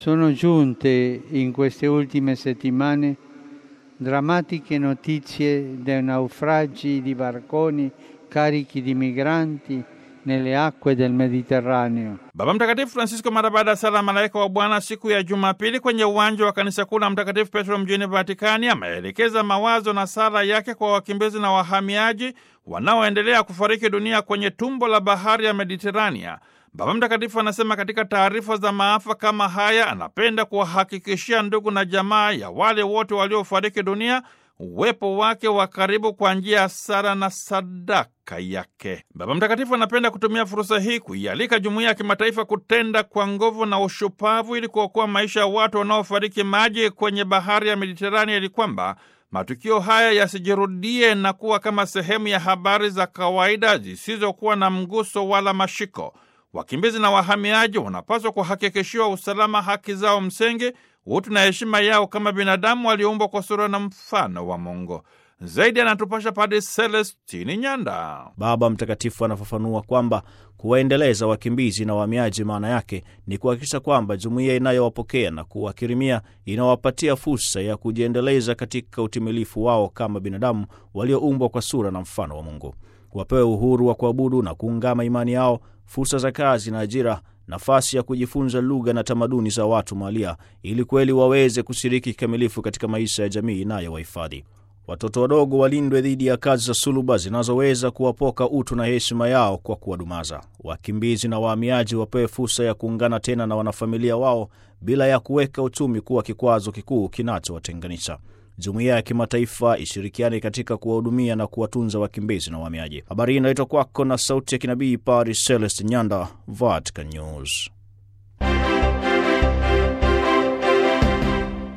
Sono giunte in queste ultime settimane drammatiche notizie dei naufragi di barconi carichi di migranti nelle acque del Mediterraneo. Baba Mtakatifu Francisco mara baada ya sala malaika wa Bwana siku ya Jumapili kwenye uwanja wa kanisa kuu la Mtakatifu Petro mjini Vatikani ameelekeza mawazo na sala yake kwa wakimbizi na wahamiaji wanaoendelea kufariki dunia kwenye tumbo la bahari ya Mediterania. Baba Mtakatifu anasema katika taarifa za maafa kama haya, anapenda kuwahakikishia ndugu na jamaa ya wale wote waliofariki dunia uwepo wake wa karibu kwa njia ya sala na sadaka yake. Baba Mtakatifu anapenda kutumia fursa hii kuialika jumuiya ya kimataifa kutenda kwa nguvu na ushupavu ili kuokoa maisha ya watu wanaofariki maji kwenye bahari ya Mediterania, ili kwamba matukio haya yasijirudie na kuwa kama sehemu ya habari za kawaida zisizokuwa na mguso wala mashiko. Wakimbizi na wahamiaji wanapaswa kuhakikishiwa usalama, haki zao msingi, utu na heshima yao kama binadamu walioumbwa kwa sura na mfano wa Mungu. Zaidi anatupasha Padre Celestini Nyanda. Baba Mtakatifu anafafanua kwamba kuwaendeleza wakimbizi na wahamiaji maana yake ni kuhakikisha kwamba jumuiya inayowapokea na kuwakirimia inawapatia fursa ya kujiendeleza katika utimilifu wao kama binadamu walioumbwa kwa sura na mfano wa Mungu. Wapewe uhuru wa kuabudu na kuungama imani yao, fursa za kazi na ajira, nafasi ya kujifunza lugha na tamaduni za watu mahalia, ili kweli waweze kushiriki kikamilifu katika maisha ya jamii inayowahifadhi. Watoto wadogo walindwe dhidi ya kazi za suluba zinazoweza kuwapoka utu na heshima yao kwa kuwadumaza. Wakimbizi na wahamiaji wapewe fursa ya kuungana tena na wanafamilia wao bila ya kuweka uchumi kuwa kikwazo kikuu kinachowatenganisha. Jumuiya ya kimataifa ishirikiane katika kuwahudumia na kuwatunza wakimbizi na wahamiaji. Habari hii inaletwa kwako na Sauti ya Kinabii, Paris Celest Nyanda, Vatican News.